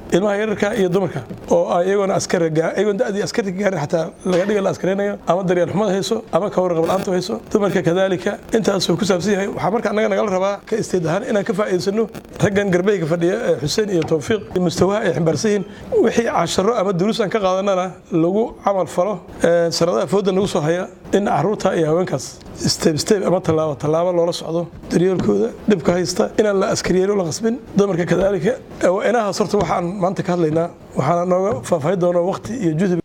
ilmaha yararka iyo dumarka oo iyagoona askariyagoon da'dii askarta gaarin xataa laga dhiga la askaraynayo ama daryeel xumada hayso ama ka warqab la'aanta hayso dumarka kadaalika intaasuu ku saabsan yahay waxaa marka annaga nagala rabaa ka isteed ahaan inaan ka faa'iidaysano raggan garbeyga fadhiya ee xuseen iyo towfiiq iyo mustawaha ay ximbaarsan yihiin wixii casharo ama duruus aan ka qaadanana lagu camal falo sanadaha fooda nagu soo haya in caruurta iyo haweenkaas steb steb ama tallaabo tallaabo loola socdo daryeelkooda dhibka haysta inaan la askariyeelo la qasbin dumarka kadaalika inahaas horta waxaan maanta ka hadlaynaa waxaana nooga faahfaahin doona waqti iyo juhdi